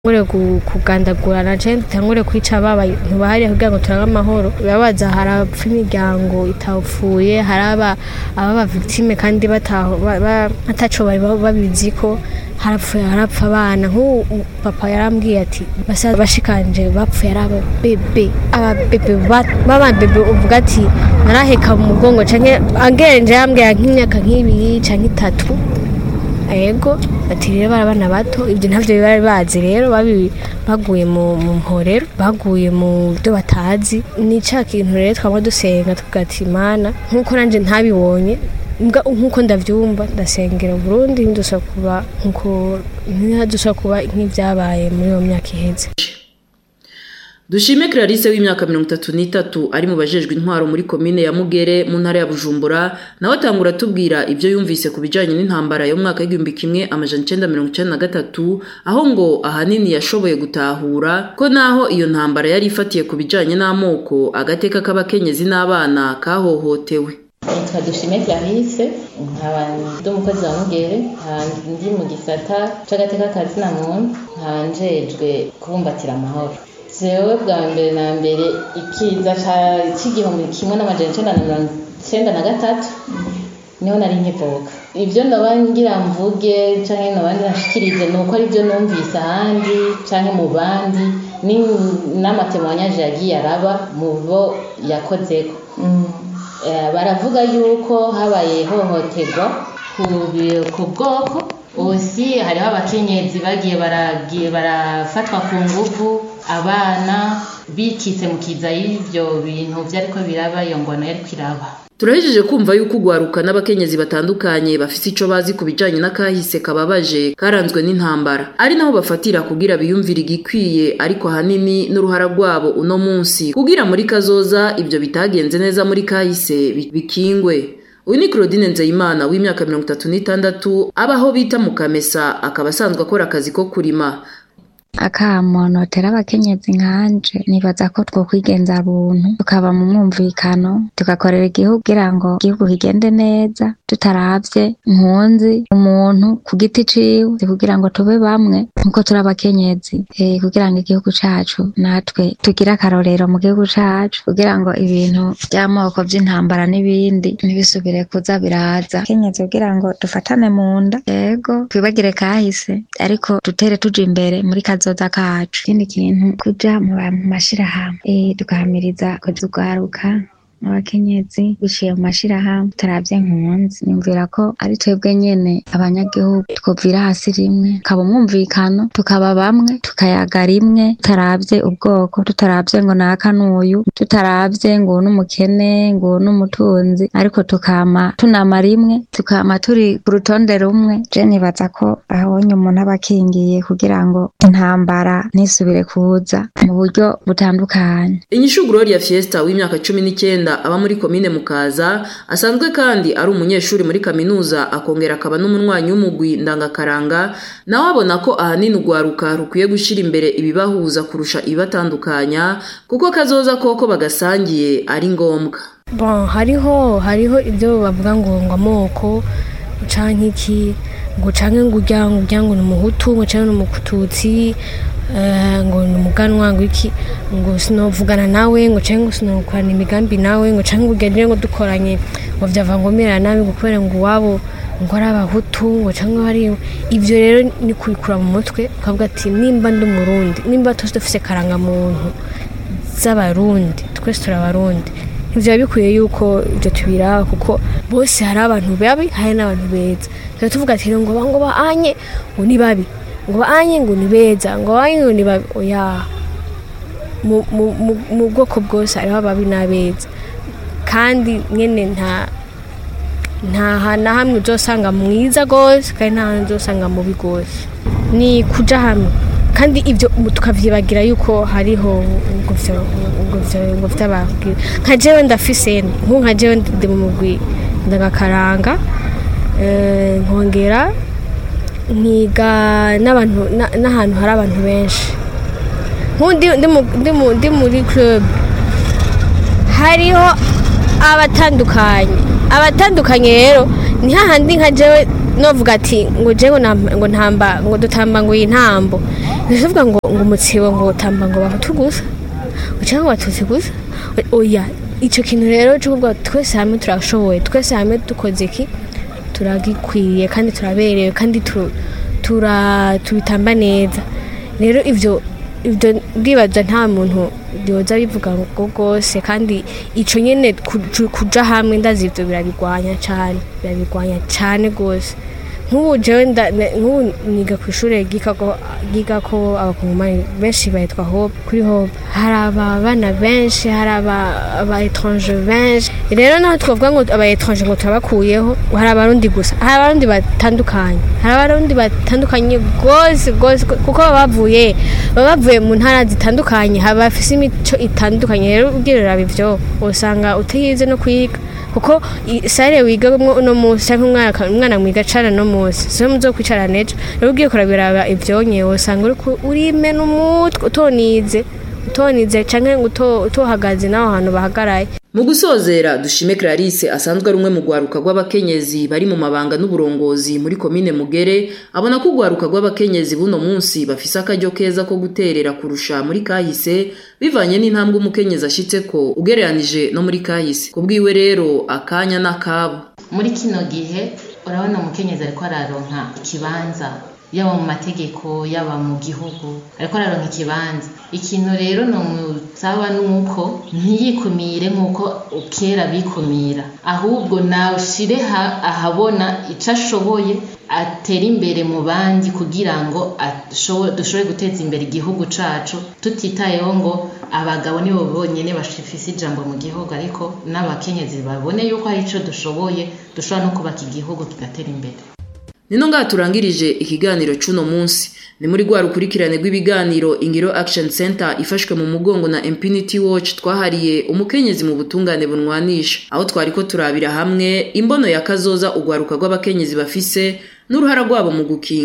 tangure kugandagurana canke dutangure kwica abantu bahariya kugira ngo turabe amahoro birabaza harapfa imiryango itapfuye haraba ababa victime kandi bataho ba- ba- ataco bari babiziko harapfuye harapfa abana nk'ubu papa yarambwiye ati basa bashikanje bapfuye ari ababebe ababebe ba- b'ababebe uvuga ati naraheka mu mugongo canke agenje yambwira nk'imyaka nk'ibiri canke itatu ego ati rero bari abana bato ibyo ntabyo bari bazi rero babi baguye mu mu mporero baguye mu byo batazi ni ca kintu rero twaba dusenga tuvuga ati mana nk'uko nanje ntabibonye mbwa nk'uko ndavyumva ndasengera Burundi ntidusaba kuba nk'uko ntihadusaba kuba nk'ivyabaye muri iyo myaka iheze dushime clarisse w'imyaka mirongo itatu n'itatu ari mu bajejwe intwaro muri komine ya mugere mu ntara ya bujumbura nawe atangura atubwira ibyo yumvise ku bijyanye n'intambara yo mu mwaka w'igihumbi kimwe amajana icenda mirongo icenda na gatatu aho ngo ahanini yashoboye gutahura ko naho iyo ntambara yari ifatiye ku bijyanye n'amoko agateka k'abakenyezi n'abana kahohotewe nitwa dushime clarisse nkaba ndi umukozi wa mugere nkaba ndi mu gisata c'agateka ka zina muntu nkaba njejwe kubumbatira amahoro jewe bwa mbere na mbere ikiza ca- c'igihumbi kimwe n'amajana icenda na mirongo icenda na gatatu niho nari nkivuka ivyo noba ngira mvuge canke noba ndashikirize ni uko arivyo numvise ahandi canke mu bandi ni- n'amatemwanyaje yagiye araba mu bo yakozeko Eh, baravuga yuko habaye ihohoterwa ku bi- ku bwoko osi hariho abakenyezi bagiye baragiye barafatwa ku nguvu abana bikitse mu kiza y'ivyo bintu vyariko biraba iyo ngwano yariko iraba turahejeje kumva yuko ugwaruka n'abakenyezi batandukanye bafise ico bazi ku bijanye n'akahise kababaje karanzwe n'intambara ari naho bafatira kugira biyumvire igikwiye ariko ahanini n'uruhara rwabo uno munsi kugira muri kazoza ibyo bitagenze neza muri kahise bi- bikingwe uyu ni claudine nzeyimana w'imyaka mirongo itatu n'itandatu abaho bita mu kamesa akaba asanzwe akora akazi ko kurima akamonotera abakenyezi nkanje nibaza ko twokwigenza buntu tukaba mu mwumvikano tugakorera igihugu kugira ngo igihugu kigende neza tutaravye impunzi umuntu ku giti ciwe kugira ngo tube bamwe nkuko turi abakenyezi eh, kugira ngo igihugu cacu natwe tugire akarorero mu gihugu cacu kugira ngo ibintu vy'amoko vy'intambara n'ibindi ntibisubire kuza biraza kenyezi kugira ngo dufatane mu nda yego twibagire kahise ariko dutere tuja imbere muri kazoza kacu ikindi kintu kuja mu ba- mu mashirahamwe eh, tugahamiriza kuzugaruka abakenyezi biciye mu mashirahamwe tutaravye nkunzi nimvira ko ari twebwe nyene abanyagihugu twovira hasi rimwe tukaba umwumvikano tukaba bamwe tukayaga rimwe tutaravye ubwoko tutaravye ngo naka n'uyu tutaravye ngo uyu n'umukene ngo uyu n'umutunzi ariko tukama tunama rimwe tukama turi ku rutonde rumwe je nibaza ko ahonye umuntu aba akingiye kugira ngo intambara ntisubire kuza mu buryo butandukanye inyishu gloria fiesta w'imyaka cumi n'icyenda aba muri komine mukaza asanzwe kandi ari umunyeshuri muri kaminuza akongera akaba n'umunywanyi w'umugwi ndangakaranga nawe abona ko ahanini urwaruka rukwiye gushyira imbere ibibahuza kurusha ibibatandukanya kuko kazoza koko bagasangiye ari ngombwa bon hariho hariho ibyo bavuga ngo ngo amoko canke iki ngo canke ngo urya ngo urya ngo ni umuhutu ngo canke ni umututsi eh, ngo ni umuganwa ngo iki ngo sinovugana nawe ngo canke ngo sinokorana imigambi nawe ngo canke ngo ugende ngo dukoranye ngo vyava ngo mera nabi ngo kubera ngo iwabo ngo ari abahutu ngo canke ari ivyo rero ni kubikura mu mutwe ukavuga ati nimba ndi umurundi nimba twese dufise karangamuntu z'abarundi twese turi abarundi ivyo biba bikwiye yuko ibyo tubiraba kuko bose hari abantu babi hari n'abantu beza tuba tuvuga ati ngo ba ngo baanye ngo ni babi ngo baanye ngo ni beza ngo baanye ngo ni babi oya mu, mu, mu, mu bwoko bwose hariho ababi n'abeza kandi nyene nta nta hantu na hamwe uzosanga mwiza rwose kandi nta hantu uzosanga mubi rwose ni kuja hamwe kandi ibyo tukavyibagira yuko hariho ngo vyo- ngo vyo- ngo vy'ababwira nka jewe ndafise nku nka jewe ndi mu mugwi ndagakaranga eh, nkongera nkiga n'abantu na- n'ahantu hari abantu benshi nk'undi ndi mu- ndi mu- ndi muri club hariho abatandukanye abatandukanye rero ni hahandi nka jewe novuga ati ngo je ngo nam- ngo ntamba ngo dutamba ngo iyi ntambo ndavuga ngo ngo umutsibo ngo utamba ngo bahutu gusa cyangwa ngo batutsi gusa oya ico kintu rero cyo kuvuga twese hamwe turashoboye twese hamwe dukoze iki turagikwiye kandi turaberewe kandi tu- tura tubitamba neza rero ivyo ivyo ndibaza nta muntu yoza bivuga ngo rwose kandi ico nyene kuju- kuja hamwe ndazi ivyo birabigwanya cane birabigwanya cane rwose nk'ubu jewe nda- ne- nk'ubu niga ku ishure ryigako ryigako abakongomani benshi bahitwa hope kuri hope hari ababana benshi hari aba aba etranje benshi rero naho twavuga ngo aba etranje ngo turabakuyeho hari abarundi gusa hari abarundi batandukanye hari abarundi batandukanye rwose rwose kuko baba bavuye baba bavuye mu ntara zitandukanye haba bafise imico itandukanye rero ubwirira ivyo usanga utiyize no kwiga kuko i- sare wigamwo uno munsi canke umwana umwana mwiga cara no munsi siwe muzokwicara nejo rero ugiye kurabiraba ivyonye usanga uriko urimena umutwe utonize utonize canke ngo uto- utohagaze n'aho hantu bahagaraye mu gusozera dushime clarisse asanzwe ari umwe mu rwaruka rw'abakenyezi bari mu mabanga n'uburongozi muri komine mugere abona ko urwaruka rw'abakenyezi buno munsi bafise akaryo keza ko guterera kurusha muri kahise bivanye n'intambwe umukenyezi ashitse ko ugereranije no muri kahise kubwiwe rero akanya n'akabo muri kino gihe urabona umukenyezi ariko araronka ikibanza yaba mu mategeko yaba mu gihugu ariko araronka ikibanza ikintu rero nomusaba nuko ntiyikumire nk'uko kera bikumira ahubwo nawushire ha- ahabona ico ashoboye atera imbere mu bandi kugira ngo ashobo- dushobore guteza imbere igihugu cacu tutitayeho ngo abagabo nibo bonyene bafise ijambo mu gihugu ariko n'abakenyezi babone yuko hari ico dushoboye dushobora no kubaka igihugu kigatera imbere nino ngaha turangirije ikiganiro c'uno munsi ni muri rwa rukurikirane rw'ibiganiro ingiro action center ifashwe mu mugongo na impunity watch twahariye umukenyezi mu butungane bunwanisha aho twariko turabira hamwe imbono ya kazoza urwaruka rw'abakenyezi bafise n'uruhara rwabo mu gukinga